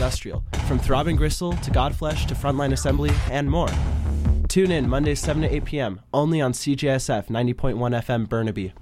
Industrial, from throbbing gristle to Godflesh to frontline assembly and more. Tune in Mondays 7 to 8 p.m. only on CJSF 90.1 FM Burnaby.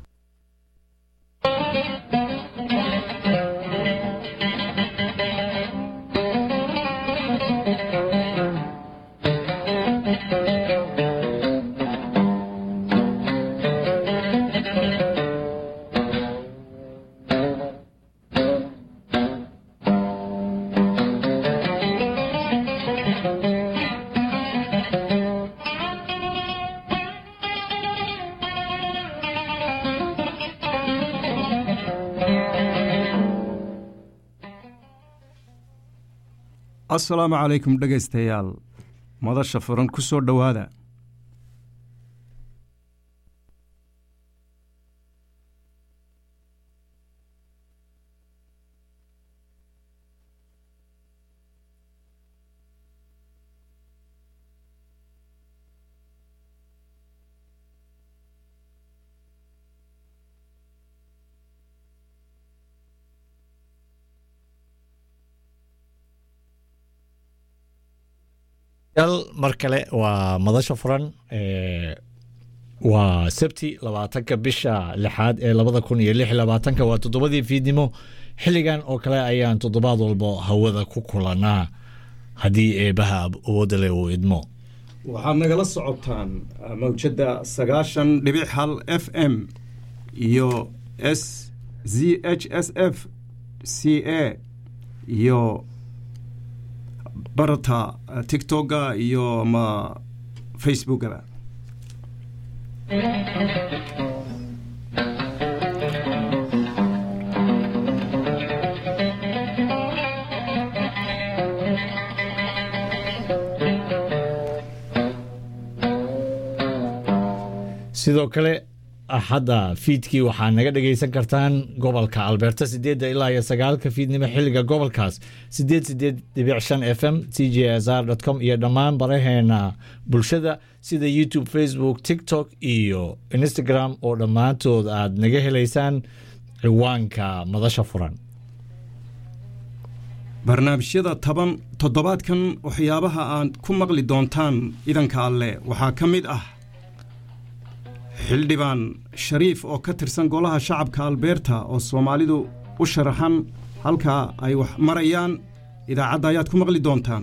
asalaamu calaykum dhegaystayaal madasha furan ku soo dhowaada mar kale waa madasha furan waa sabti labaatanka bisha lixaad ee labada kun iyo lix labaatanka waa toddobadii fiidnimo xilligan oo kale ayaan toddobaad walbo hawada ku kulanaa haddii eebaha awoodda leh uu idmo waxaad nagala socotaan mawjadda sagaashan dhibic hal f m iyo s z h s f c a iyo barata tictokga iyo ma facebookaba sidoo kale axadda fiidkii waxaa naga dhegaysan kartaan gobolka alberta sideedda ilaa iyo sagaalka fiidnimo xilliga gobolkaas sideed sideed dhibic shan f m c j s r com iyo dhammaan baraheena bulshada sida youtube facebook tiktok iyo instagram oo dhammaantood aad naga helaysaan ciwaanka madasha furan barnaamijyada toban toddobaadkan waxyaabaha aad ku maqli doontaan idanka alle waxaa ka mid ah xildhibaan shariif oo ka tirsan golaha shacabka albeerta oo soomaalidu u sharaxan halkaa ay wax marayaan idaacadda ayaad ku maqli doontaan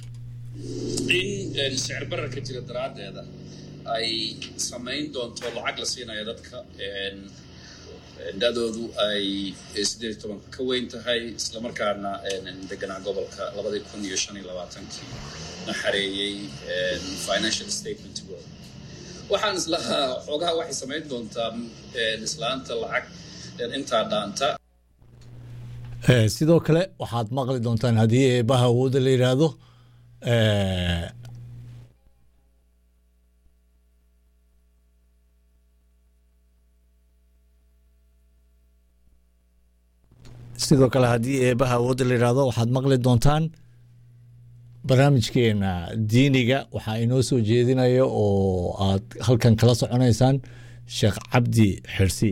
in sicir barar ka jira daraaddeeda ay samayn doonto lacag la siinayo dadka da-doodu ay siddeed iyo tobanka ka weyn tahay islamarkaana deganaa gobolka labadii kun iyo shan iyo labaatankii na xareeyey financial statement world waxaan islahaa xoogaha waxay samayn doontaa islaanta lacag intaa dhaanta sidoo kale waxaad maqli doontaan haddii eebaha awoodda la yidhaahdo sidoo kale haddii eebaha awoodda la yidhaahdo waxaad maqli doontaan barnaamijkeena diiniga waxaa inoo soo jeedinaya oo aad halkan kala soconaysaan sheekh cabdi xirsi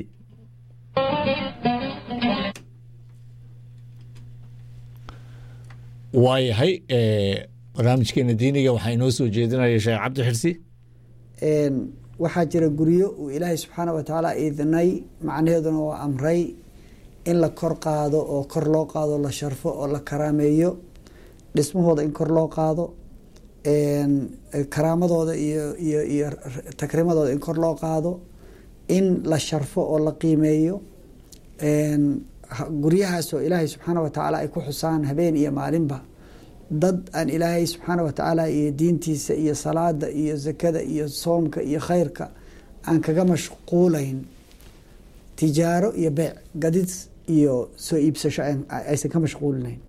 waayahay barnaamijkeena diiniga waxaa inoo soo jeedinaya sheekh cabdi xirsi waxaa jira guryo uu ilaahay subxaana wa tacaala idnay macnaheeduna waa amray in la kor qaado oo kor loo qaado la sharfo oo la karaameeyo dhismahooda in kor loo qaado karaamadooda iyo iyo iyo takrimadooda in kor loo qaado in la sharfo oo la qiimeeyo guryahaasoo ilaahay subxaana wa tacaala ay ku xusaan habeen iyo maalinba dad aan ilaahay subxaana wa tacaala iyo diintiisa iyo salaada iyo zakada iyo soomka iyo khayrka aan kaga mashquulayn tijaaro iyo beec gadid iyo soo iibsasho aysan ka mashquulinayn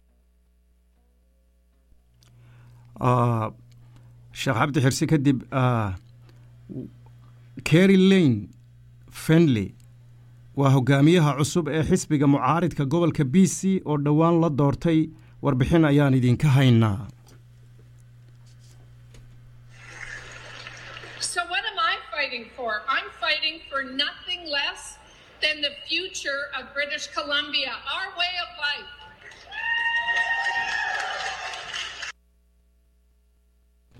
sheekh cabdi xirsi kadib cary lane fenley waa hogaamiyaha cusub ee xisbiga mucaaridka gobolka b c oo dhowaan la doortay warbixin ayaan idinka haynaa So, what am I fighting for? I'm fighting for nothing less than the future of British Columbia, our way of life.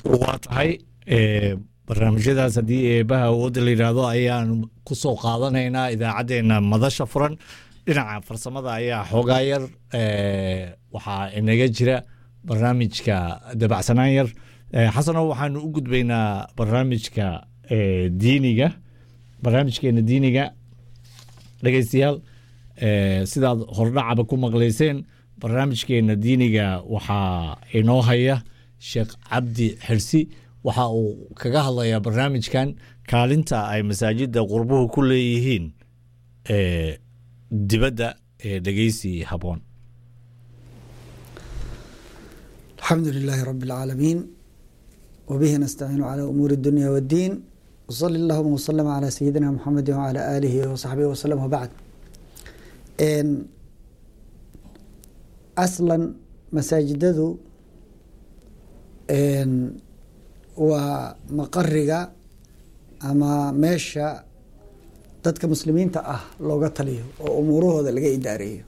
waa tahay ee, barnaamijyadaas haddii eebaha awoodda la yidhaahdo ayaan ku soo qaadanaynaa idaacaddeenna madasha furan dhinaca farsamada ayaa xoogaa yar ee, waxaa inaga jira barnaamijka dabacsanaan yar Ee, xasano waxaanu u gudbaynaa barnaamijka ee, diiniga barnaamijkeena diiniga dhegeystayaal ee, sidaad hordhacaba ku maqlayseen barnaamijkeena diiniga waxaa inoo haya sheekh cabdi xirsi waxa uu kaga hadlayaa barnaamijkan kaalinta ay masaajida qurbuhu ku leeyihiin ee, dibadda ee dhegeysi haboon الحمد لله رب العالمين وبه نستعين على أمور الدنيا والدين وصلى اللهم وسلم على سيدنا محمد وعلى آله وصحبه وسلم وبعد إن أصلا مساجدdu إن waa maqariga ama meesha dadka muslimiinta ah looga taliyo oo umuurahooda laga idaareeyo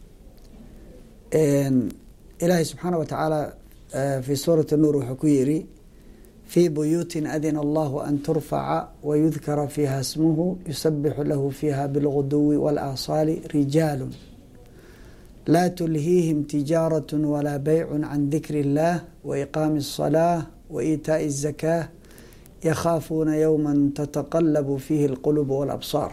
ilaahay subxaana wa tacaala في sورة النور wuxuu ku yiri في بيوت أذن الله أن ترفع ويذكر فيها اسمه يسبح له فيها بالغدو والآصال رجال لا تلهيهم تجارة ولا بيع عن ذكر الله وإقام الصلاة وإيتاء الزكاة يخافون يوما تتقلب فيه القلوب والأبصار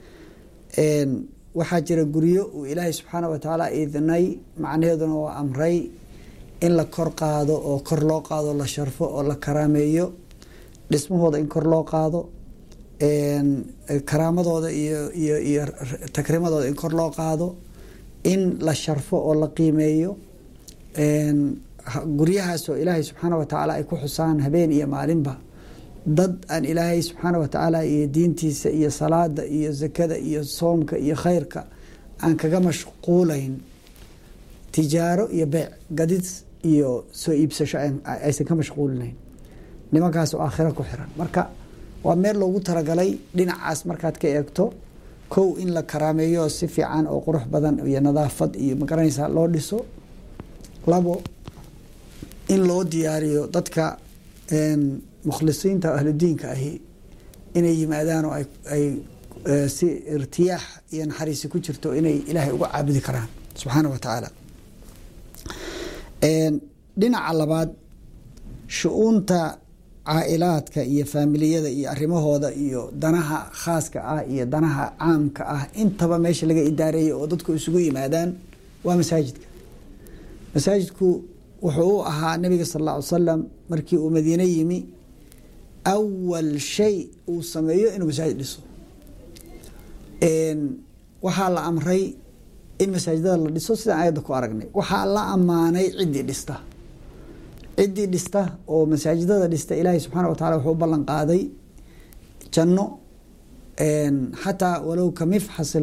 waxaa jira guryo uu ilaahay subxaana wa tacaala idnay macnaheeduna waa amray in la kor qaado oo kor loo qaado la sharfo oo la karaameeyo dhismahooda in kor loo qaado karaamadooda iyo iyo iyo takrimadooda in kor loo qaado in la sharfo oo la qiimeeyo guryahaasoo ilaahay subxaana wa tacaala ay ku xusaan habeen iyo maalinba dad aan ilaahay subxaana wa tacaala iyo diintiisa iyo salaada iyo zakada iyo soomka iyo khayrka aan kaga mashquulayn tijaaro iyo beec gadid iyo soo iibsasho aysan ka mashquulinayn nimankaas oo aakhiro ku xiran marka waa meel loogu talagalay dhinacaas markaad ka eegto kow in la karaameeyo si fiican oo qurux badan iyo nadaafad iyo magaranaysa loo dhiso labo in loo diyaariyo dadka mukhlisiinta ahludiinka ahi inay yimaadaan oo ay si irtiyaax iyo naxariisi ku jirto inay ilaahay uga caabudi karaan subxaana wa tacaala dhinaca labaad shu-uunta caa-ilaadka iyo faamiliyada iyo arrimahooda iyo danaha khaaska ah iyo danaha caamka ah intaba meesha laga idaareeyo oo dadku isugu yimaadaan waa masaajidka masaajidku wuxuu u ahaa nabiga sal alla ly salam markii uu madiine yimi awal shay uu sameeyo inuu masaajid dhiso waxaa la amray in masaajidada la dhiso sidaan ayadda ku aragnay waxaa la ammaanay ciddii dhista ciddii dhista oo masaajidada dhista ilaahay subxaana wa tacala wuxuu u ballan qaaday janno xataa walow ka mifxasi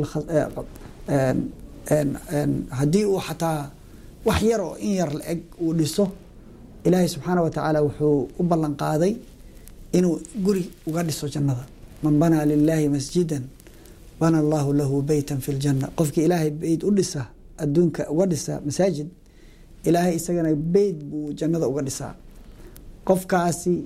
haddii uu xataa wax yar oo in yar la eg uu dhiso ilaahay subxaana wa tacaala wuxuu u ballan qaaday inuu guri uga dhiso jannada man banaa lilaahi masjidan bana allahu lahu beytan fi ljanna qofkii ilaahay beyt u dhisa adduunka uga dhisa masaajid ilaahay isagana beyt buu jannada uga dhisaa qofkaasi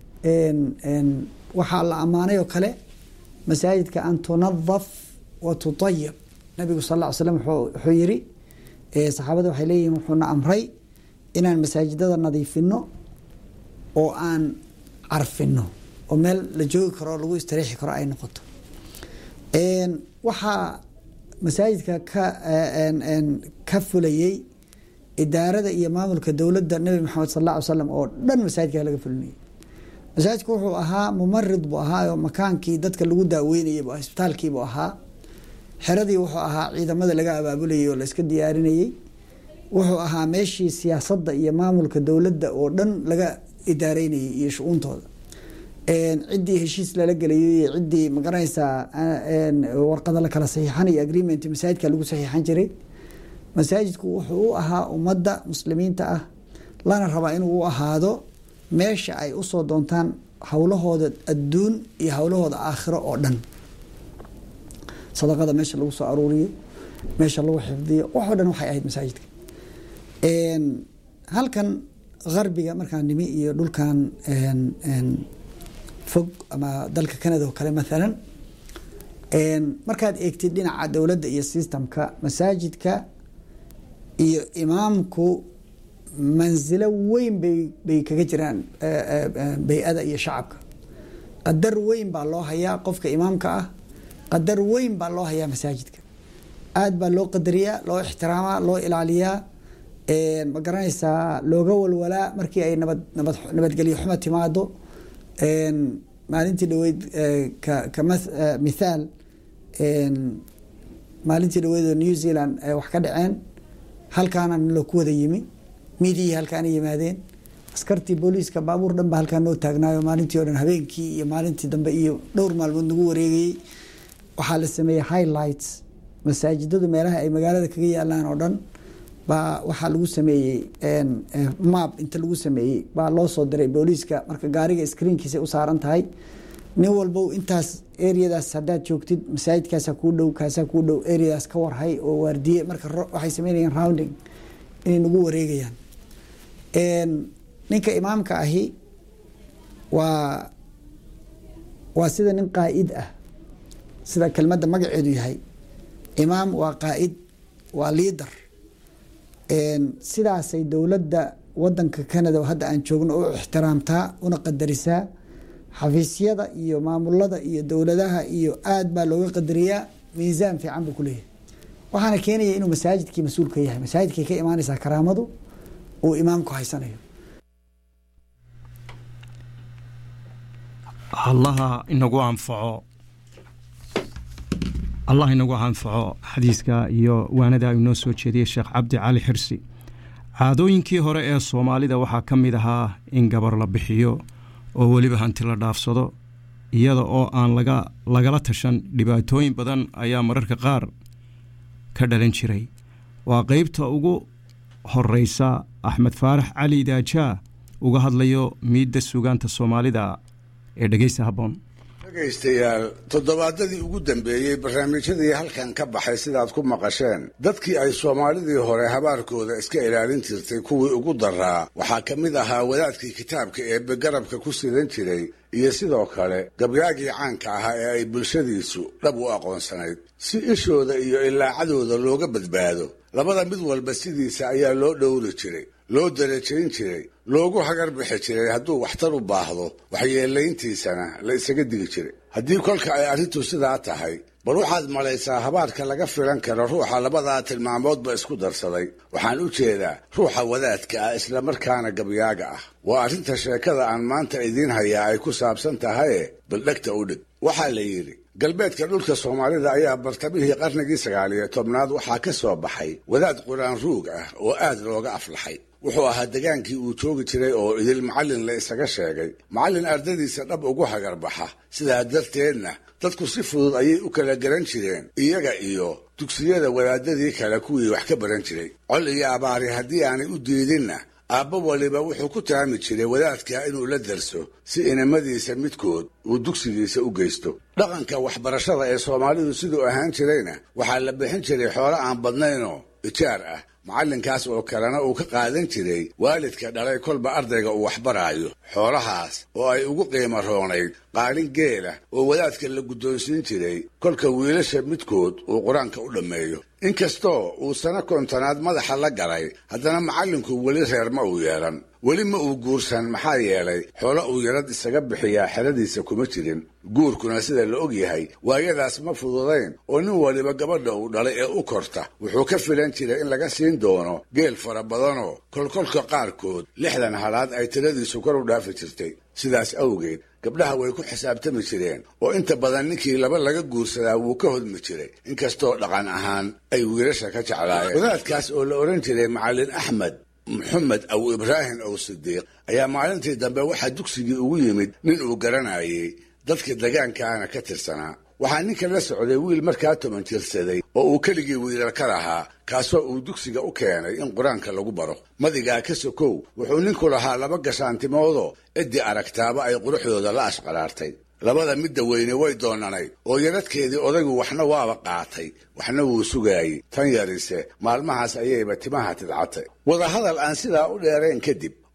waxaa la ammaanay oo kale masaajidka an tunadaf wa tutayab nabigu sal ll ly slam wuxuu yiri saxaabada waxay leeyihin wuxuuna amray inaan masaajidada nadiifino oo aan carfino oo meel la joogi karo o lagu istariixi karo ay noqoto waxaa masaajidka ka ka fulayey idaarada iyo maamulka dowladda nabi maxamed sal alla ly slam oo dhan masaajidka laga fulinayay masaajidku wuxuu ahaa mumarid buu ahaa oo makaankii dadka lagu daaweynayay bu isbitaalkiibuu ahaa xeradii wuxuu ahaa ciidamada laga abaabulayay oo la iska diyaarinayey wuxuu ahaa meeshii siyaasadda iyo maamulka dowladda oo dhan laga idaareynayay iyo shu-uuntooda ciddii heshiis lala gelayo iyo ciddii magaranaysaa warqada la kala saxiixanayo agreement masaajidka lagu saxiixan jiray masaajidku wuxuu u ahaa ummadda muslimiinta ah lana rabaa inuu u ahaado meesha ay usoo doontaan howlahooda adduun iyo howlahooda aakhiro oo dhan sadaqada meesha lagu soo aruuriyo meesha lagu xifdiyo waxoo dhan waxay ahayd masaajidka halkan qarbiga markaan nimi iyo dhulkan een, een, fog ama dalka canada oo kale maalan een, markaad eegtid dhinaca dowladda iyo systemka masaajidka iyo imaamku mansilo weyn bay bay kaga jiraan eh, eh, eh, bay-ada iyo shacabka qadar weyn baa loo hayaa qofka imaamka ah qadar weyn baa loo hayaa masaajidka aad baa loo qadariyaa loo ixtiraamaa loo ilaaliyaa een, ma garanaysaa looga walwalaa markii ay nabad nabad nabadgelyo xumo timaado een, maalintii dhaweyd eh, ka ka math- eh, mithaal een, maalintii dhaweyd oo new zealand ay wax ka dhaceen halkaana naloo ku wada yimi miidiyii halkaana yimaadeen askartii booliiska baabuur dhan ba halkaan noo taagnaayo maalintii oo dhan habeenkii iyo maalintii dambe iyo dhowr maalmood nagu wareegayey waxaa la sameeyey highlights masaajidadu meelaha ay magaalada kaga yaalaan oo dhan baa waxaa lagu sameeyey een, eh, map inta lagu sameeyey baa loo soo diray booliiska marka gaariga screenkiisa u saaran tahay nin walbow intaas areadaas haddaad joogtid masaajidkaasa kuu dhow kaasaa kuu dhow areadaas ka warhay oo waardiye marka ro- waxay sameynayaan rounding inay nagu wareegayaan Een, ninka imaamka ahi waa waa sida nin qaa'id ah sida kelmadda magaceedu yahay imaam waa qaa'id waa liader Een, sidaasay dowladda wadanka canada oo hadda aan joogno u ixtiraamtaa una qadarisaa xafiisyada iyo maamulada iyo dowladaha iyo aad baa looga qadariyaa miisaan fiican buu ku leeyahay waxaana keenaya inuu masaajidkii mas-uul ka yahay masaajidkay ka imaanaysaa karaamadu uu imaamku haysanayo allaha inagu anfaco allah inagu anfaco xadiiska iyo waanada uu noo soo jeediyey sheekh cabdi cali xirsi caadooyinkii hore ee soomaalida waxaa ka mid ahaa in gabar la bixiyo oo weliba hanti la dhaafsado iyada oo aan laga lagala tashan dhibaatooyin badan ayaa mararka qaar ka dhalan jiray waa qeybta ugu horeysa axmed faarax cali daajaa uga hadlayo miidda suugaanta soomaalida ee dhegeysta habboon dhegaystayaal toddobaadadii ugu dambeeyey barnaamijyadii halkan ka baxay sidaad ku maqasheen dadkii ay soomaalidii hore habaarkooda iska ilaalin jirtay kuwii ugu daraa waxaa ka mid ahaa wadaadkii kitaabka eebbe garabka ku sidan jiray iyo sidoo kale gabyaagii caanka ahaa ee ay bulshadiisu dhab u aqoonsanayd si ishooda iyo ilaacadooda looga badbaado labada mid walba sidiisa ayaa loo dhowri jiray loo darajayn jiray loogu hagar bixi jiray hadduu waxtar u baahdo waxyeelayntiisana la isaga digi jiray haddii kolka ay arrintu sidaa tahay bal waxaad malaysaa habaarka laga filan karo ruuxa labadaa tilmaamoodba isku darsaday waxaan u jeedaa ruuxa wadaadka ah islamarkaana gabyaaga ah waa arrinta sheekada aan maanta idiin hayaa ay ku saabsan tahaye bal dhegta u dhig waxaa la yidhi galbeedka dhulka soomaalida ayaa bartamihii qarnigii sagaaliyo tobnaad waxaa ka soo baxay wadaad quraan ruug ah oo aad looga aflaxay wuxuu ahaa degaankii uu joogi jiray oo idil macallin la isaga sheegay macallin ardadiisa dhab ugu hagarbaxa sidaa darteedna dadku si fudud ayay u kala garan jireen iyaga iyo dugsiyada wadaadadii kale kuwii wax ka baran jiray col iyo abaari haddii aanay u diidinna aabba waliba wuxuu ku taami jiray wadaadka inuu la darso si inamadiisa midkood uu dugsigiisa u geysto dhaqanka waxbarashada ee soomaalidu siduu ahaan jirayna waxaa la bixin jiray xoolo aan badnaynoo ijaar ah macallinkaas oo kalena uu ka qaadan jiray waalidka dhalay kolba ardayga uu waxbaraayo xoolahaas oo ay ugu qiimo roonayd qaalin geela oo wadaadka la guddoonsiin jiray kolka wiilasha midkood uu qur-aanka u dhammeeyo inkastoo uu sano kontonaad madaxa la galay haddana macallinku weli reer ma uu yeelan weli ma uu guursan maxaa yeelay xoolo uu yarad isaga bixiyaa xeradiisa kuma jirin guurkuna sida la og yahay waayadaas ma fududayn oo nin waliba gabadha uu dhalay ee u korta wuxuu ka filan jiray in laga siin doono geel fara badanoo kolkolka qaarkood lixdan halaad ay tiradiisu kor u dhaafi jirtay sidaas awgeed gabdhaha way ku xisaabtami jireen oo inta badan ninkii laba laga guursadaa wuu ka hodmi jiray inkastoo dhaqan ahaan ay wiilasha ka jeclaayeen wadaadkaas oo la odhan jiray macallin axmed maxamed aw ibraahim ow sidiiq ayaa maalintii dambe waxaa dugsigii ugu yimid nin uu garanayay dadka degaankaana ka tirsanaa waxaa ninka la socday wiil markaa toban jirsaday oo uu keligii wiilal ka lahaa kaasoo uu dugsiga u keenay in qur-aanka lagu baro madigaa ka sokow wuxuu ninku lahaa laba gashaantimoodoo ciddii aragtaaba ay quruxdooda la ashqaraartay labada midda weyne way doonanayd oo yaradkeedii odaygu waxna waaba qaatay waxna wuu sugaayey tan yarise maalmahaas ayayba timaha tidcatay wadahadal aan sidaa u dheerayn kadib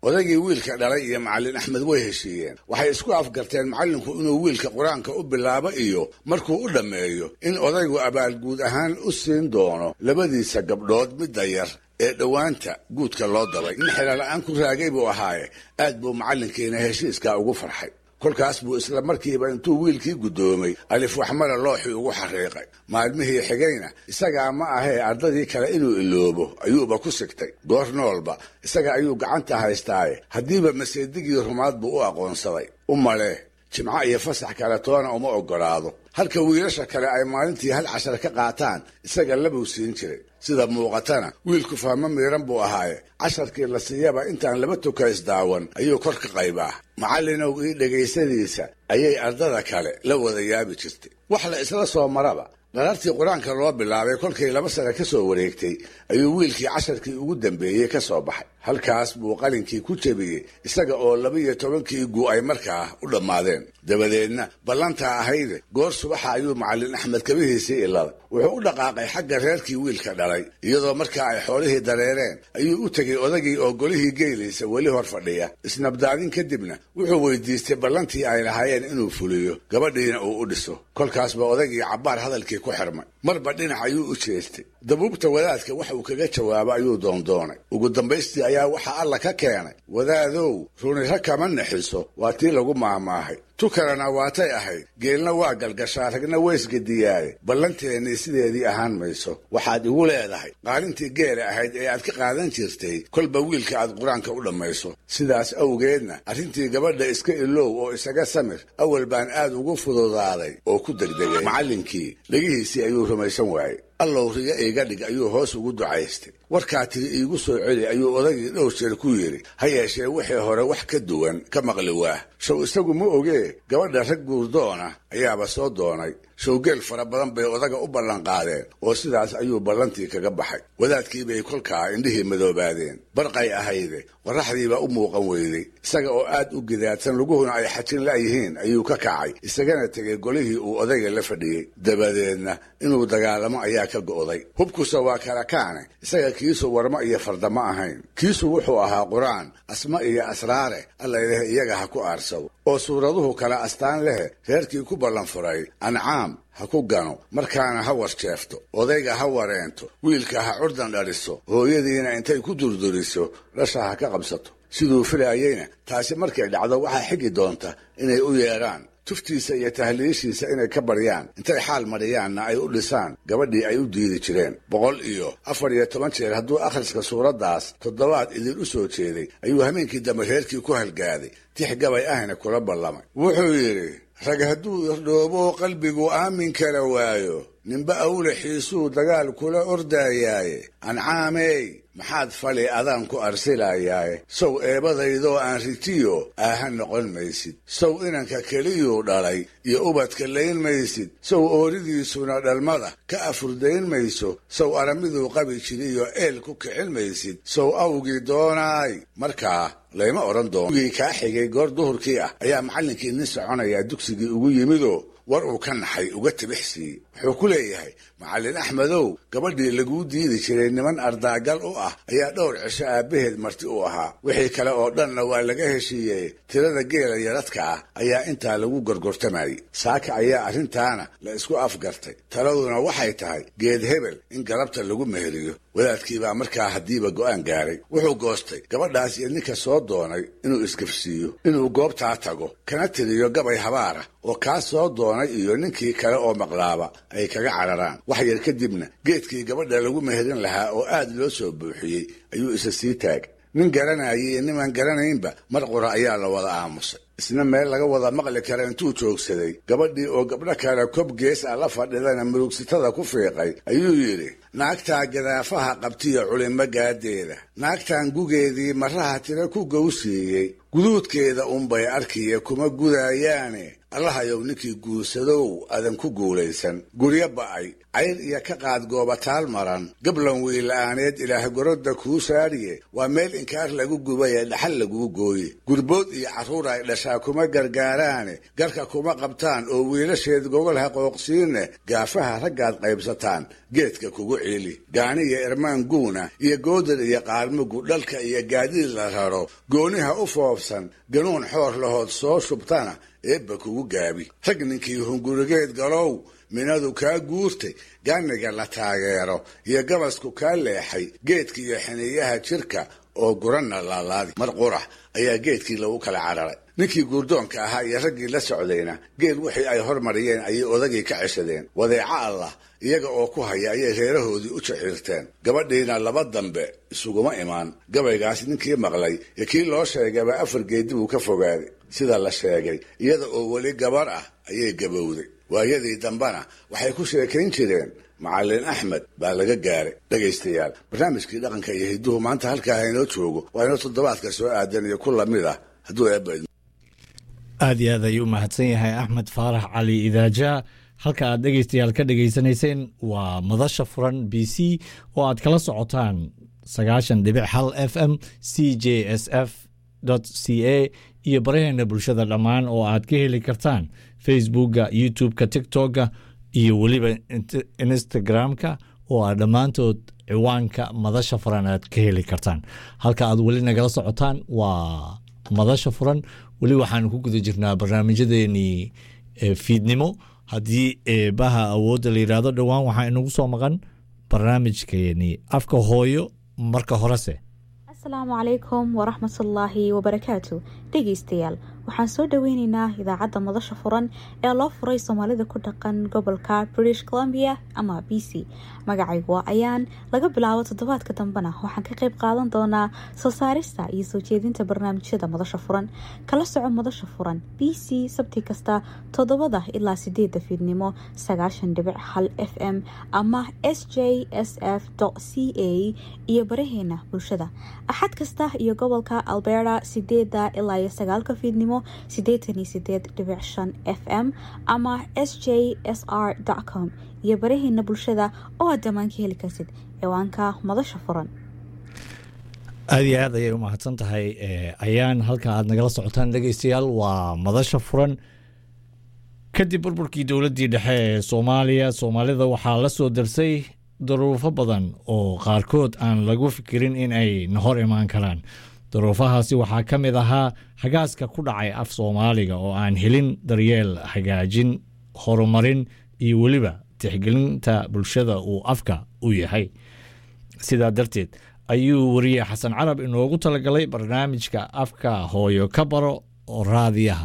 odaygii wiilka dhalay iyo macallin axmed way heshiiyeen waxay isku afgarteen macallinku inuu wiilka qur-aanka u bilaabo iyo markuu u dhammeeyo in odaygu abaalguud ahaan u siin doono labadiisa gabdhood midda yar ee dhowaanta guudka loo dabay nin xeelala-aan ku raagay buu ahaaye aad buu macallinkiina heshiiskaa ugu farxay kolkaas buu isla markiiba intuu wiilkii guddoomay alif waxmara looxii ugu xariiqay maalmihii xigayna isagaa ma ahee ardadii kale inuu iloobo ayuuba ku sigtay goor noolba isaga ayuu gacanta haystaaye haddiiba maseedigii rumaad buu u aqoonsaday u malee jimco iyo fasax kale toona uma oggolaado halka wiilasha kale ay maalintii hal cashar ka qaataan isaga labuu siin jiray sida muuqatana wiilku fahmo miiran buu ahaaye casharkii la siiyaba intaan laba tukays daawan ayuu kor ka qaybaa macallinow ii dhegaysadiisa ayay ardada kale la wada yaabi jirtay wax la isla soo maraba dharartii qur-aanka loo bilaabay kolkay laba sane ka soo wareegtay ayuu wiilkii casharkii ugu dambeeyey ka soo baxay halkaas buu qalinkii ku jebiyey isaga oo laba-iyo tobankii gu ay markaa u dhammaadeen dabadeedna ballantaa ahayde goor subaxa ayuu macallin axmed kabihiisii iladay wuxuu u dhaqaaqay xagga reerkii wiilka dhalay iyadoo markaa ay xoolihii dareereen ayuu u tegey odagii oo golihii geelaysa weli hor fadhiya isnabdaadin kadibna wuxuu weydiistay ballantii ay lahaayeen inuu fuliyo gabadhiina uu u dhiso kolkaasba odagii cabbaar hadalkii ku xirmay marba dhinac ayuu u jeestay dabuubta wadaadka wax uu kaga jawaabo ayuu doondoonay ugu dambaystii ayaa waxaa alla ka keenay wadaadow runira kama naxiso waa tii lagu maahmaahay tukalana waatay ahayd geelna waa galgashaa ragna weysgadiyaaye ballanteennii sideedii ahaan mayso waxaad igu leedahay qaalintii geela ahayd ee aad ka qaadan jirtay kolba wiilka aad qur-aanka u dhammayso sidaas awgeedna arrintii gabadha iska ilow oo isaga samir awal baan aad ugu fududaaday oo ku degdegay macallinkii dhegihiisii ayuu rumaysan waayey allow riga iiga dhig ayuu hoos ugu ducaystay warkaa tiri iigu soo celi ayuu odagii dhowr jeer ku yidhi ha yeeshee wixii hore wax ka duwan ka maqli waah show isagu ma ogee gabadha rag guurdoona ayaaba soo doonay showgeel fara badan bay odaga u ballanqaadeen oo sidaas ayuu ballantii kaga baxay wadaadkii bay kolkaa indhihii madoobaadeen barqay ahayde qorraxdiibaa u muuqan weyday isaga oo aad u gidaadsan luguhuna ay xajin la'yihiin ayuu ka kacay isagana tegay golihii uu odayga la fadhiyey dabadeedna inuu dagaalamo ayaa ka go'day hubkusa waa kala kaane isaga kiisu warmo iyo fardamo ahayn kiisu wuxuu ahaa qur-aan asma iyo asraare allayleh iyaga ha ku aarsado oo suuraduhu kala astaan lehe reerkii ku ballan furay ancaam ha ku gano markaana ha warjeefto odayga ha wareento wiilka ha curdan dhaliso hooyadiina intay ku durduriso dhasha ha ka qabsato siduu filaayeyna taasi markay dhacdo waxaa xigi doonta inay u yeedhaan tuftiisa iyo tahliishiisa inay ka baryaan intay xaal marhiyaanna ay u dhisaan gabadhii ay u diidi jireen boqol iyo afar iyo toban jeer hadduu akhriska suuraddaas toddobaad idin u soo jeeday ayuu hameenkii dambe reerkii ku halgaaday tix gabay ahna kula ballamay wuxuu yidhi rag hadduu irdhoobo qalbigu aamin kala waayo ninba awlaxiisuu dagaal kula ordaayaaye ancaamey maxaad fali adaan ku arsilayaaye sow eebadaydoo aan ritiyo aaha noqon maysid sow inanka keliyuu dhalay iyo ubadka layn maysid sow ooridiisuna dhalmada ka afurdayn mayso sow aramiduu qabi jiriyo eel ku kicin maysid sow awgii doonaay markaa layma odhan doono gii kaa xigay goor duhurkii ah ayaa macallinkii nin soconayaa dugsigii ugu yimidoo war uu ka naxay uga tibix siiyey wuxuu ku leeyahay macallin axmedow gabadhii laguu diidi jiray niman ardaagal u ah ayaa dhowr cisho aabbaheed marti u ahaa wixii kale oo dhanna waa laga heshiiyey tirada geela yaradka ah ayaa intaa lagu gorgortamayey saaka ayaa arrintaana la isku afgartay taladuna waxay tahay geed hebel in galabta lagu meheriyo wadaadkiibaa markaa haddiiba go'aan gaaray wuxuu goostay gabadhaas iyo ninka soo doonay inuu isgafsiiyo inuu goobtaa tago kana tiriyo gabay habaara oo kaa soo doonay iyo ninkii kale oo maqlaaba ay kaga cararaan wax yar kadibna geedkii gabadha lagu meherin lahaa oo aad loo soo buuxiyey ayuu isa sii taagay nin garanayay iyo nimaan garanaynba mar qura ayaa la wada aamusay isna meel laga wada maqli kara intuu joogsaday gabadhii oo gabdho kale kob gees ah la fadhidana murugsitada ku fiiqay ayuu yidhi naagtaa gadaafaha qabtiyo culimo gaadeeda naagtan gugeedii maraha tira ku gowsiiyey guduudkeeda unbay arkiya kuma gudaayaane allahayow ninkii guursadow adan ku guulaysan guryo ba'ay cayr iyo ka qaad goobataal maran gablan wiila'aaneed ilaah gorodda kuu saariye waa meel inkaar lagu gubay ee dhaxal laguu gooye gurbood iyo carruur ay dhashaa kuma gargaaraane garka kuma qabtaan oo wiilasheed gogol ha qooqsiinne gaafaha raggaad qaybsataan geedka kugu ciili gaani iyo irmaan guuna iyo goodar iyo qaalmugu dhalka iyo gaadiid la raro gooniha u foobsan ganuun xoor lahood soo shubtana eebba kugu gaabi rag ninkii hungurigeed galow minadu kaa guurtay gaaniga la taageero iyo gabasku kaa leexay geedka iyo xiniyaha jirka oo guranna laalaadi mar qurax ayaa geedkii lagu kala cararay ninkii guurdoonka ahaa iyo raggii la socdayna geel wixii ay hormariyeen ayay odagii ka ceshadeen wadeeco allah iyaga oo ku haya ayay reerahoodii u jaxiirteen gabadhiina laba dambe isuguma imaan gabaygaas ninkii maqlay iyo kii loo sheegaba afar geedi buu ka fogaaday sida la sheegay iyada oo weli gabar ah ayay gabowday waayadii dambena waxay ku sheekayn jireen macallin axmed baa laga gaaray dhegaystayaal barnaamijkii dhaqanka iyo hidduhu maanta halkaa haynoo joogo waa inoo toddobaadka soo aadan iyo ku lamid ah hadduu eebba aad iyo aad ayuu mahadsan yahay axmed faarax cali idaaja halka aad dhegeystayaal ka dhegeysanayseen waa madasha furan b c oo aad kala socotaan sagaashan dhibic hal f m c j s f c a iyo baraheena bulshada dhammaan oo aad ka heli kartaan facebookga youtube-ka tiktok-ga iyo weliba instagram-ka oo aad dhammaantood ciwaanka madasha furan aad ka heli kartaan halka aad weli nagala socotaan waa madasha furan weli waxaan ku guda jirnaa barnaamijyadeenii fiidnimo haddii eebaha awoodda la yidhaahdo dhowaan waxaa inagu soo maqan barnaamijkeenii afka hooyo marka horese asalaamu calaykum waraxmatullaahi wabarakaatu dhegeystayaal waxaan soo dhoweyneynaa idaacadda madasha furan ee loo furay soomaalida ku dhaqan gobolka british columbia ama b c magacaygu ayaan laga bilaabo toddobaadka dambena waxaan ka qayb qaadan doonaa soo saarista iyo soo jeedinta barnaamijyada madasha furan kala soco madasha furan b c sabti kasta toddobada ilaa sideeda fiidnimo sagaashan dhibic hal f m ama s j s f c a iyo baraheena bulshada axad kasta iyo gobolka alberta sideeda ilaa iyo sagaalka fiidnimo sideetan iyo sideed dhibic shan f m ama s j s r com iyo baraheena bulshada oo aad dhammaan ka heli kartid ciwaanka madasha furan aad iyo aad ayay u mahadsan tahay ayaan halka aad nagala socotaan dhegeystayaal waa madasha furan kadib burburkii dowladdii dhexe ee soomaaliya soomaalida waxaa la soo darsay daruufo badan oo qaarkood aan lagu fikirin in ay nahor imaan karaan daruufahaasi waxaa ka mid ahaa hagaaska ku dhacay af soomaaliga oo aan helin daryeel hagaajin horumarin iyo weliba tixgelinta bulshada uu afka u yahay sidaa darteed ayuu wariye xasan carab inoogu talagalay barnaamijka afka hooyo ka baro oo raadiyaha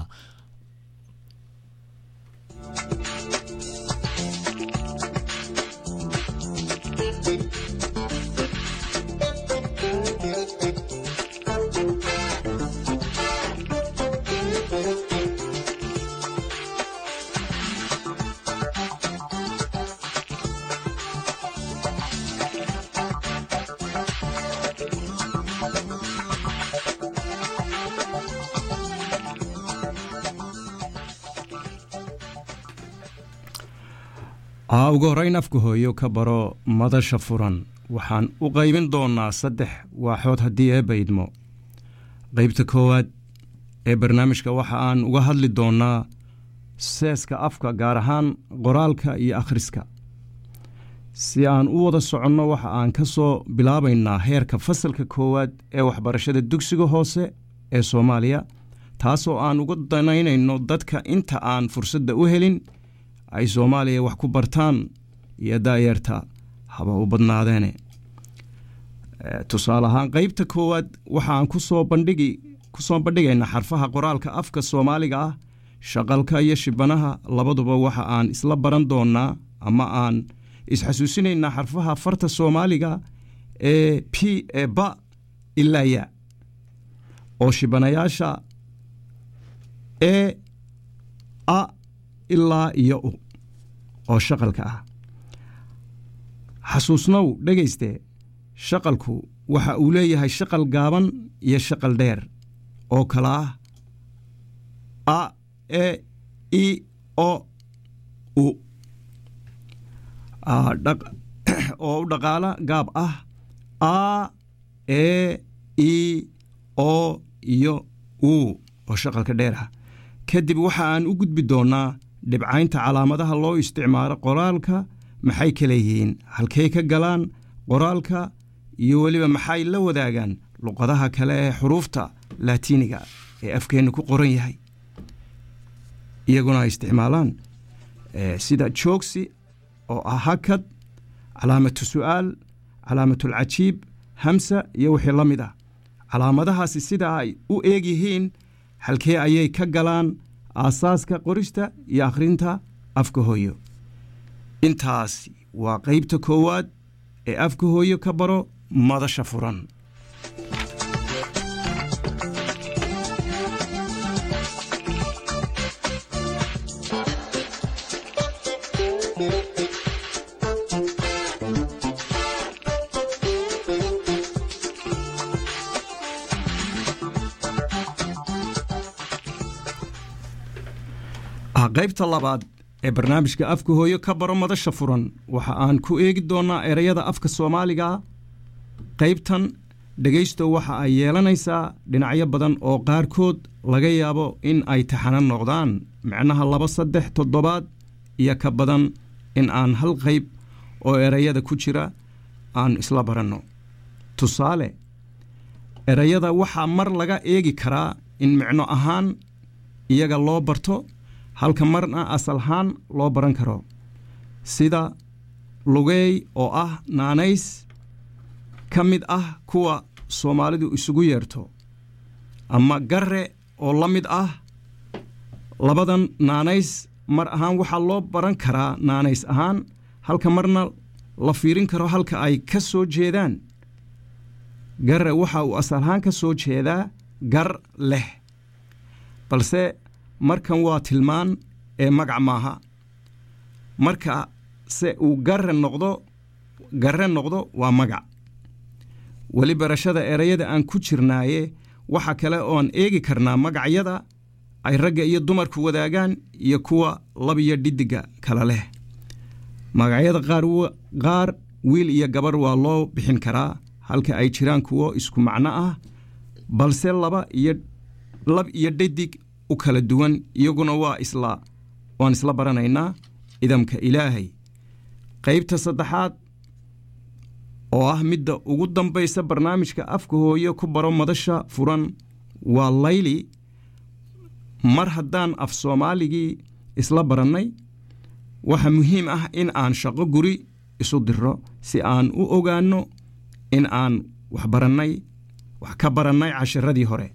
aa ugu horrayn afka hooyo ka baro madasha furan waxaan u qaybin doonnaa saddex waaxood haddii eebba idmo qaybta koowaad ee barnaamijka waxa aan uga hadli doonnaa seeska afka gaar ahaan qoraalka iyo akhriska si aan u wada soconno waxa aan ka soo bilaabaynaa heerka fasalka koowaad ee waxbarashada dugsiga hoose ee soomaaliya taasoo aan uga danaynayno dadka inta aan fursadda u helin ay soomaaliya wax ku bartaan iyo daayeerta haba u badnaadeene tusaale ahaan qeybta koowaad waxaan kusoo bandhigi ku soo bandhigaynaa xarfaha qoraalka afka soomaaliga ah shaqalka iyo shibanaha labaduba waxa aan isla baran doonaa ama aan isxasuusinaynaa xarfaha farta soomaaliga ee p ee ba ilaa ya oo shibanayaasha e a ilaa iyo u oo shaqalka ah xasuusnow dhegayste shaqalku waxa uu leeyahay shaqal gaaban iyo shaqal dheer oo kala ah a e i o u ah, dhaq- oo u dhaqaala gaab ah a e i o iyo u oo shaqalka dheer ah kadib waxa aan u gudbi doonnaa dhibcaynta calaamadaha loo isticmaalo qoraalka maxay kala yihiin halkay ka galaan qoraalka iyo weliba maxay la wadaagaan luqadaha kale ee xuruufta laatiiniga ee afkeenna ku qoran yahay iyaguna ay isticmaalaan eh, sida joogsi oo ah hakad calaamatu su'aal calaamatulcajiib hamsa iyo wixii la mid ah calaamadahaasi sida ay u eeg yihiin halkee ayay ka galaan aasaaska qorista iyo akhrinta afka hooyo intaas waa qaybta koowaad ee afka hooyo ka baro madasha furan ah qaybta labaad ee barnaamijka afka hooyo ka baro madasha furan waxa aan ku eegi doonnaa ereyada afka soomaaliga qaybtan dhegaysto waxa ay yeelanaysaa dhinacyo badan oo qaarkood laga yaabo in ay taxano noqdaan micnaha laba saddex toddobaad iyo ka badan in aan hal qayb oo ereyada ku jira aan isla baranno tusaale ereyada waxaa mar laga eegi karaa in micno ahaan iyaga loo barto halka marna asal ahaan loo baran karo sida lugeey oo ah naanays ka mid ah kuwa soomaalidu isugu yeerto ama garre oo la mid ah labadan naanays mar ahaan waxaa loo baran karaa naanays ahaan halka marna la fiirin karo halka ay ka soo jeedaan garre waxa uu asal ahaan ka soo jeedaa gar leh balse markan waa tilmaan ee magac maaha marka se uu garre noqdo garre noqdo waa magac weli barashada ereyada aan ku jirnaaye waxa kale ooan eegi karnaa magacyada ay ragga iyo dumarku wadaagaan iyo kuwa labiyo dhiddiga kala leh magacyada qaar wa- qaar wiil iyo gabarh waa loo bixin karaa halka ay jiraan kuwo isku macno ah balse laba iyo lab iyo dhadig u kala duwan iyaguna waa isla waan isla baranaynaa idamka ilaahay qaybta saddexaad oo ah midda ugu dambaysa barnaamijka afka hooyo ku baro madasha furan waa layli mar haddaan af soomaaligii isla barannay waxa muhiim ah in aan shaqo guri isu diro si aan u ogaanno in aan wax barannay wax ka barannay casharadii hore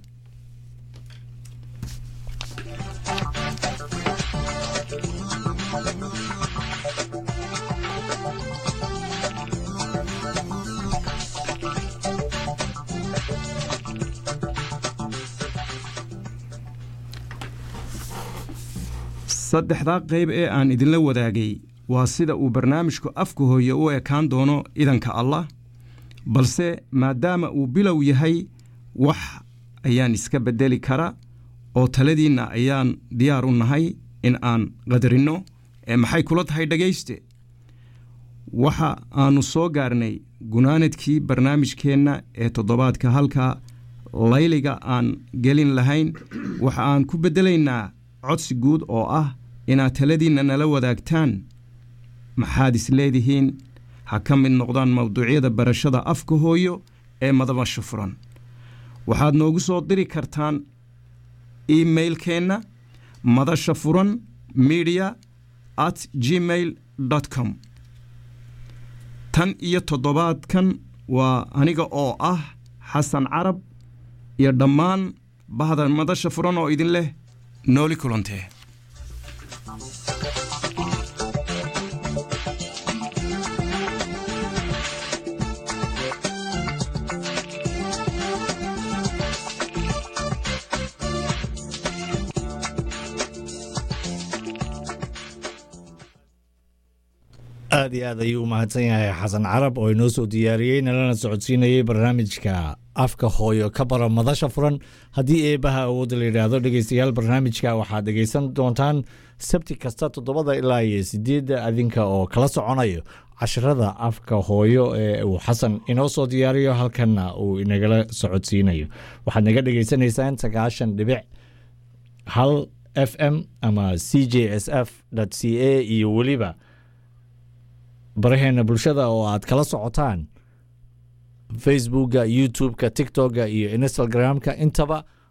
saddexdaa qayb ee aan idinla wadaagay waa sida uu barnaamijku afka hooye u ekaan doono idanka allah balse maadaama uu bilow yahay wax ayaan iska beddeli kara oo taladiinna ayaan diyaar u nahay in aan qadarinno ee maxay kula tahay dhegayste waxa aannu soo gaarnay gunaanadkii barnaamijkeenna ee toddobaadka halka layliga aan gelin lahayn waxa aan ku beddelaynaa codsi guud oo ah inaad taladiinna nala wadaagtaan maxaad is leedihiin ha ka mid noqdaan mawduucyada barashada afka hooyo ee madabasha furan waxaad noogu soo diri kartaan emailkeenna madasha furan media at gmail com tan iyo toddobaadkan waa aniga oo ah xasan carab iyo dhammaan bahda madasha furan oo idin leh nooli kulantee aad iyo aad ayuu u mahadsan yahay xasan carab oo inoo soo diyaariyey nalana socodsiinayey barnaamijka afka hooyo ka baro madasha furan haddii eebaha awoodda la yidhaahdo dhegeystayaal barnaamijka waxaad dhegeysan doontaan sabti kasta toddobada ilaa iyo sideedda adinka oo kala soconayo casharada afka hooyo ee uu xasan inoo soo diyaariyo halkanna uu inagala socodsiinayo waxaad naga dhegeysanaysaan sagaashan dhibic hal f m ama c j s f c a iyo weliba baraheena bulshada oo aad kala socotaan facebookga youtube-ka tiktok-ga iyo instagram-ka intaba